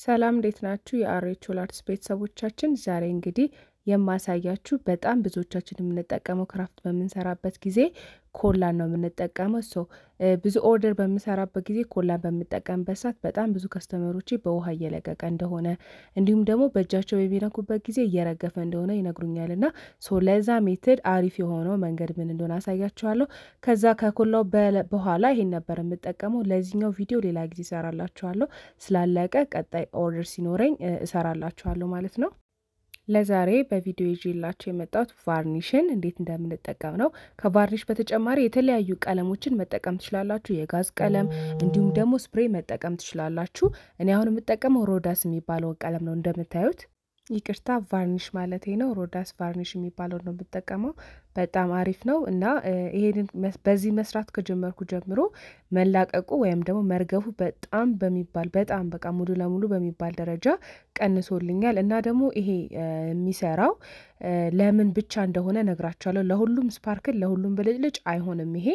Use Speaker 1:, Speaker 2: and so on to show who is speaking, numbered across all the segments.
Speaker 1: ሰላም እንዴት ናችሁ? የአሬች ላርትስ ቤተሰቦቻችን ዛሬ እንግዲህ የማሳያችሁ በጣም ብዙዎቻችን የምንጠቀመው ክራፍት በምንሰራበት ጊዜ ኮላን ነው የምንጠቀመው። ሶ ብዙ ኦርደር በምሰራበት ጊዜ ኮላን በምጠቀምበት ሰዓት በጣም ብዙ ከስተመሮቼ በውሃ እየለቀቀ እንደሆነ እንዲሁም ደግሞ በእጃቸው በሚነኩበት ጊዜ እየረገፈ እንደሆነ ይነግሩኛል። እና ሶ ለዛ ሜትድ አሪፍ የሆነው መንገድ ምን እንደሆነ አሳያችኋለሁ። ከዛ ከኮላው በኋላ ይሄን ነበር የምጠቀመው። ለዚህኛው ቪዲዮ ሌላ ጊዜ እሰራላችኋለሁ። ስላለቀ ቀጣይ ኦርደር ሲኖረኝ እሰራላችኋለሁ ማለት ነው። ለዛሬ በቪዲዮ ይዤላችሁ የመጣሁት ቫርኒሽን እንዴት እንደምንጠቀም ነው። ከቫርኒሽ በተጨማሪ የተለያዩ ቀለሞችን መጠቀም ትችላላችሁ። የጋዝ ቀለም እንዲሁም ደግሞ ስፕሬይ መጠቀም ትችላላችሁ። እኔ አሁን የምጠቀመው ሮዳስ የሚባለውን ቀለም ነው እንደምታዩት። ይቅርታ ቫርኒሽ ማለቴ ነው። ሮዳስ ቫርኒሽ የሚባለው ነው የምጠቀመው። በጣም አሪፍ ነው እና ይሄንን በዚህ መስራት ከጀመርኩ ጀምሮ መላቀቁ ወይም ደግሞ መርገፉ በጣም በሚባል በጣም በቃ ሙሉ ለሙሉ በሚባል ደረጃ ቀንሶልኛል። እና ደግሞ ይሄ የሚሰራው ለምን ብቻ እንደሆነ ነግራቸዋለሁ። ለሁሉም ስፓርክል ለሁሉም ብልጭልጭ አይሆንም ይሄ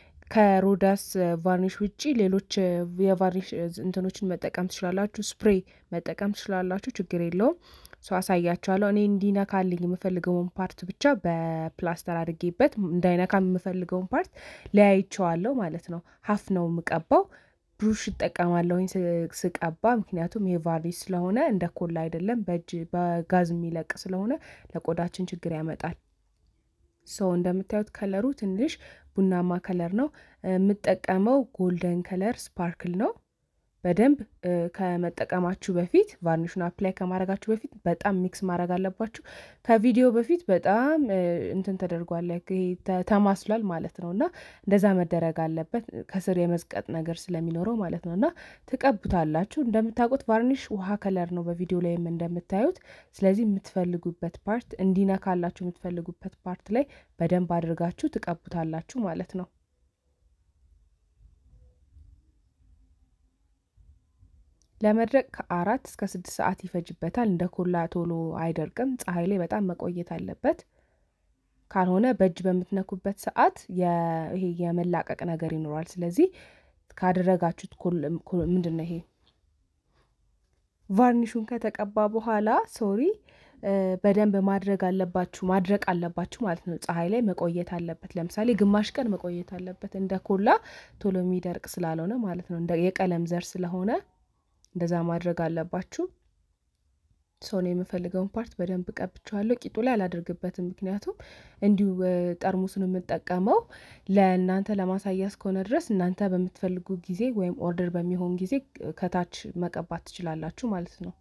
Speaker 1: ከሮዳስ ቫርኒሽ ውጪ ሌሎች የቫርኒሽ እንትኖችን መጠቀም ትችላላችሁ። ስፕሬይ መጠቀም ትችላላችሁ። ችግር የለውም። ሰው አሳያችኋለሁ። እኔ እንዲነካልኝ የምፈልገውን ፓርት ብቻ በፕላስተር አድርጌበት እንዳይነካ የምፈልገውን ፓርት ለያይቸዋለሁ ማለት ነው። ሀፍ ነው የምቀባው። ብሩሽ እጠቀማለሁኝ ስቀባ፣ ምክንያቱም ይሄ ቫርኒሽ ስለሆነ እንደ ኮላ አይደለም፣ በእጅ በጋዝ የሚለቅ ስለሆነ ለቆዳችን ችግር ያመጣል። ሰው እንደምታዩት ከለሩ ትንሽ ቡናማ ከለር ነው የምጠቀመው። ጎልደን ከለር ስፓርክል ነው። በደንብ ከመጠቀማችሁ በፊት ቫርኒሹን አፕላይ ከማድረጋችሁ በፊት በጣም ሚክስ ማድረግ አለባችሁ። ከቪዲዮ በፊት በጣም እንትን ተደርጓል፣ ተማስሏል ማለት ነው እና እንደዛ መደረግ አለበት ከስር የመዝቀጥ ነገር ስለሚኖረው ማለት ነው እና ትቀቡታላችሁ። እንደምታውቁት ቫርኒሽ ውሃ ከለር ነው በቪዲዮ ላይም እንደምታዩት። ስለዚህ የምትፈልጉበት ፓርት እንዲነካላችሁ የምትፈልጉበት ፓርት ላይ በደንብ አድርጋችሁ ትቀቡታላችሁ ማለት ነው። ለመድረቅ ከአራት እስከ ስድስት ሰዓት ይፈጅበታል። እንደ ኮላ ቶሎ አይደርቅም። ፀሐይ ላይ በጣም መቆየት አለበት። ካልሆነ በእጅ በምትነኩበት ሰዓት ይሄ የመላቀቅ ነገር ይኖራል። ስለዚህ ካደረጋችሁት ምንድን ነው ይሄ ቫርኒሹን ከተቀባ በኋላ ሶሪ በደንብ ማድረግ አለባችሁ ማድረቅ አለባችሁ ማለት ነው። ፀሐይ ላይ መቆየት አለበት። ለምሳሌ ግማሽ ቀን መቆየት አለበት። እንደ ኮላ ቶሎ የሚደርቅ ስላልሆነ ማለት ነው። እንደ የቀለም ዘር ስለሆነ እንደዛ ማድረግ አለባችሁ። ሰውን የምፈልገውን ፓርት በደንብ ቀብቼዋለሁ። ቂጡ ላይ አላደርግበትም፣ ምክንያቱም እንዲሁ ጠርሙሱን የምጠቀመው ለእናንተ ለማሳያ እስከሆነ ድረስ እናንተ በምትፈልጉ ጊዜ ወይም ኦርደር በሚሆን ጊዜ ከታች መቀባት ትችላላችሁ ማለት ነው።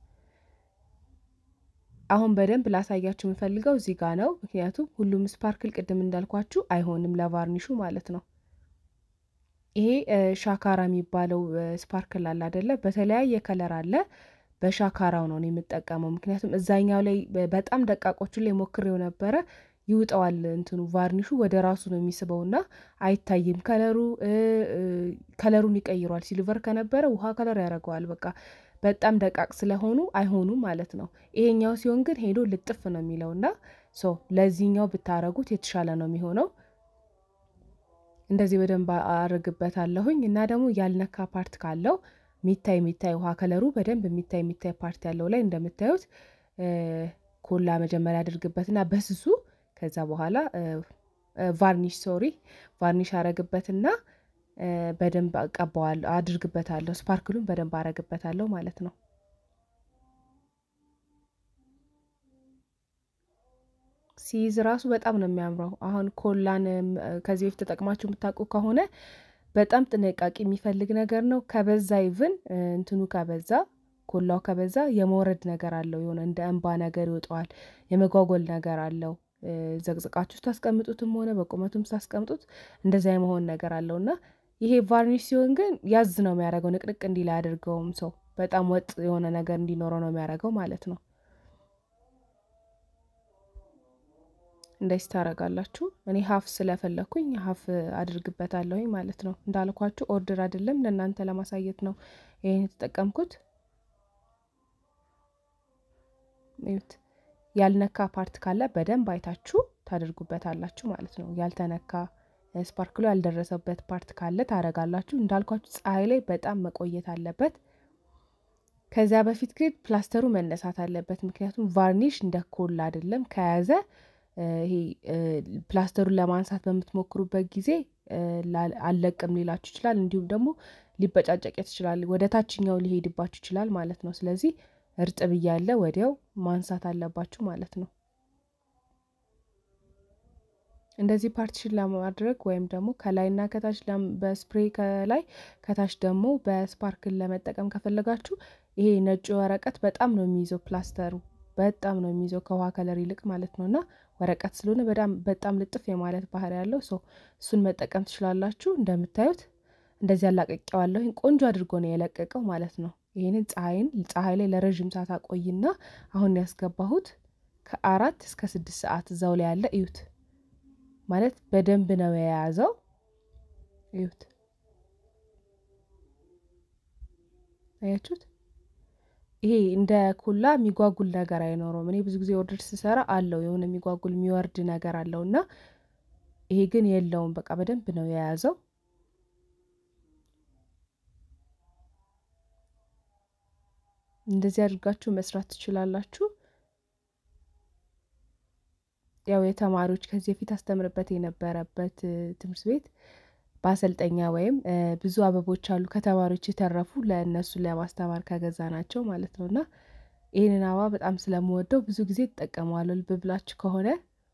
Speaker 1: አሁን በደንብ ላሳያችሁ የምፈልገው እዚህ ጋ ነው፣ ምክንያቱም ሁሉም ስፓርክል ቅድም እንዳልኳችሁ አይሆንም ለቫርኒሹ ማለት ነው። ይሄ ሻካራ የሚባለው ስፓርክል አለ አይደለ? በተለያየ ከለር አለ። በሻካራው ነው የምጠቀመው፣ ምክንያቱም እዛኛው ላይ በጣም ደቃቆቹ ላይ ሞክሬው ነበረ። ይውጠዋል እንትኑ ቫርኒሹ ወደ ራሱ ነው የሚስበውና አይታይም። ከለሩ ከለሩን ይቀይሯል። ሲልቨር ከነበረ ውሃ ከለር ያደርገዋል። በቃ በጣም ደቃቅ ስለሆኑ አይሆኑም ማለት ነው። ይሄኛው ሲሆን ግን ሄዶ ልጥፍ ነው የሚለውና ሶ ለዚህኛው ብታረጉት የተሻለ ነው የሚሆነው። እንደዚህ በደንብ አርግበታለሁኝ እና ደግሞ ያልነካ ፓርት ካለው ሚታይ ሚታይ ውሃ ከለሩ በደንብ የሚታይ የሚታይ ፓርት ያለው ላይ እንደምታዩት ኮላ መጀመሪያ አድርግበትና በስሱ ከዛ በኋላ ቫርኒሽ ሶሪ ቫርኒሽ አረግበትና በደንብ ቀባዋለሁ አድርግበታለሁ። ስፓርክሉን በደንብ አረግበታለሁ ማለት ነው። ሲይዝ ራሱ በጣም ነው የሚያምረው። አሁን ኮላን ከዚህ በፊት ተጠቅማችሁ የምታውቁ ከሆነ በጣም ጥንቃቄ የሚፈልግ ነገር ነው። ከበዛ ይቭን እንትኑ ከበዛ ኮላው ከበዛ የመውረድ ነገር አለው። የሆነ እንደ እንባ ነገር ይወጣዋል። የመጓጎል ነገር አለው። ዘቅዝቃችሁ ስታስቀምጡትም ሆነ በቁመቱም ስታስቀምጡት እንደዛ የመሆን ነገር አለው እና ይሄ ቫርኒሽ ሲሆን ግን ያዝ ነው የሚያደርገው። ንቅንቅ እንዲል አያደርገውም። ሰው በጣም ወጥ የሆነ ነገር እንዲኖረው ነው የሚያደርገው ማለት ነው። እንደዚህ ታደርጋላችሁ። እኔ ሀፍ ስለፈለኩኝ ሀፍ አድርግበታለሁኝ ማለት ነው። እንዳልኳችሁ ኦርደር አይደለም ለእናንተ ለማሳየት ነው ይህን የተጠቀምኩት። ይሁት ያልነካ ፓርት ካለ በደንብ አይታችሁ ታደርጉበታላችሁ ማለት ነው። ያልተነካ ስፓርክሎ ያልደረሰበት ፓርት ካለ ታረጋላችሁ። እንዳልኳችሁ ፀሐይ ላይ በጣም መቆየት አለበት። ከዚያ በፊት ግን ፕላስተሩ መነሳት አለበት። ምክንያቱም ቫርኒሽ እንደ ኮላ አይደለም ከያዘ ይሄ ፕላስተሩን ለማንሳት በምትሞክሩበት ጊዜ አልለቅም ሊላችሁ ይችላል። እንዲሁም ደግሞ ሊበጫጨቅ ይችላል፣ ወደ ታችኛው ሊሄድባችሁ ይችላል ማለት ነው። ስለዚህ እርጥብ እያለ ወዲያው ማንሳት አለባችሁ ማለት ነው። እንደዚህ ፓርቲሽን ለማድረግ ወይም ደግሞ ከላይና ከታች በስፕሬይ ከላይ ከታች ደግሞ በስፓርክል ለመጠቀም ከፈለጋችሁ ይሄ ነጩ ወረቀት በጣም ነው የሚይዘው ፕላስተሩ በጣም ነው የሚይዘው ከውሃ ከለር ይልቅ ማለት ነው። እና ወረቀት ስለሆነ በጣም በጣም ልጥፍ የማለት ባህሪ ያለው ሰው እሱን መጠቀም ትችላላችሁ። እንደምታዩት እንደዚህ አላቀቄዋለሁ። ቆንጆ አድርጎ ነው የለቀቀው ማለት ነው። ይህንን ፀሐይን ፀሐይ ላይ ለረዥም ሰዓት አቆይና አሁን ያስገባሁት ከአራት እስከ ስድስት ሰዓት እዛው ላይ ያለ እዩት ማለት በደንብ ነው የያዘው። እዩት አያችሁት? ይሄ እንደ ኮላ የሚጓጉል ነገር አይኖረውም። እኔ ብዙ ጊዜ ኦርደር ስሰራ አለው የሆነ የሚጓጉል የሚወርድ ነገር አለው እና ይሄ ግን የለውም። በቃ በደንብ ነው የያዘው። እንደዚህ አድርጋችሁ መስራት ትችላላችሁ። ያው የተማሪዎች ከዚህ በፊት አስተምርበት የነበረበት ትምህርት ቤት በአሰልጠኛ ወይም ብዙ አበቦች አሉ ከተማሪዎች የተረፉ ለእነሱ ለማስተማር ከገዛ ናቸው ማለት ነው። እና ይህንን አበባ በጣም ስለምወደው ብዙ ጊዜ ትጠቀመዋለሁ። ልብ ብላችሁ ከሆነ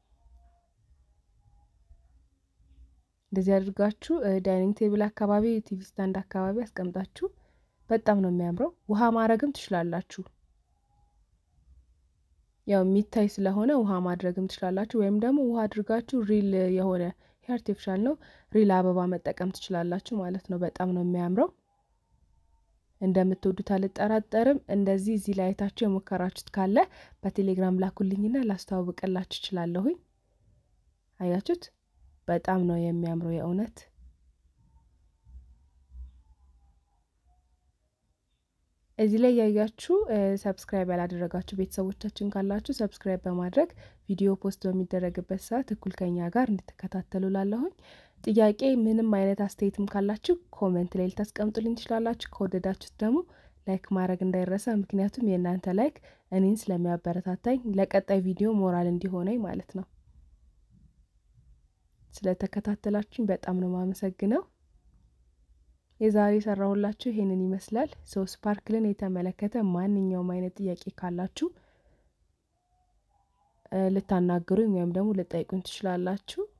Speaker 1: እንደዚህ አድርጋችሁ ዳይኒንግ ቴብል አካባቢ፣ ቲቪ ስታንድ አካባቢ አስቀምጣችሁ በጣም ነው የሚያምረው። ውሃ ማድረግም ትችላላችሁ። ያው የሚታይ ስለሆነ ውሃ ማድረግም ትችላላችሁ። ወይም ደግሞ ውሃ አድርጋችሁ ሪል የሆነ አርቲፊሻል ነው ሪል አበባ መጠቀም ትችላላችሁ ማለት ነው። በጣም ነው የሚያምረው። እንደምትወዱት አልጠራጠርም። እንደዚህ እዚህ ላይ አይታችሁ የሞከራችሁት ካለ በቴሌግራም ላኩልኝና ላስተዋውቅላችሁ እችላለሁኝ። አያችሁት? በጣም ነው የሚያምረው የእውነት እዚህ ላይ ያያችሁ ሰብስክራይብ ያላደረጋችሁ ቤተሰቦቻችን ካላችሁ ሰብስክራይብ በማድረግ ቪዲዮ ፖስት በሚደረግበት ሰዓት እኩል ከኛ ጋር እንድትከታተሉ ላለሁኝ። ጥያቄ ምንም አይነት አስተያየትም ካላችሁ ኮመንት ላይ ልታስቀምጡልኝ ትችላላችሁ። ከወደዳችሁት ደግሞ ላይክ ማድረግ እንዳይረሳ፣ ምክንያቱም የእናንተ ላይክ እኔን ስለሚያበረታታኝ ለቀጣይ ቪዲዮ ሞራል እንዲሆነኝ ማለት ነው። ስለተከታተላችሁኝ በጣም ነው የማመሰግነው። የዛሬ የሰራሁላችሁ ይሄንን ይመስላል። ሰው ስፓርክልን የተመለከተ ማንኛውም አይነት ጥያቄ ካላችሁ ልታናግሩኝ ወይም ደግሞ ልጠይቁኝ ትችላላችሁ።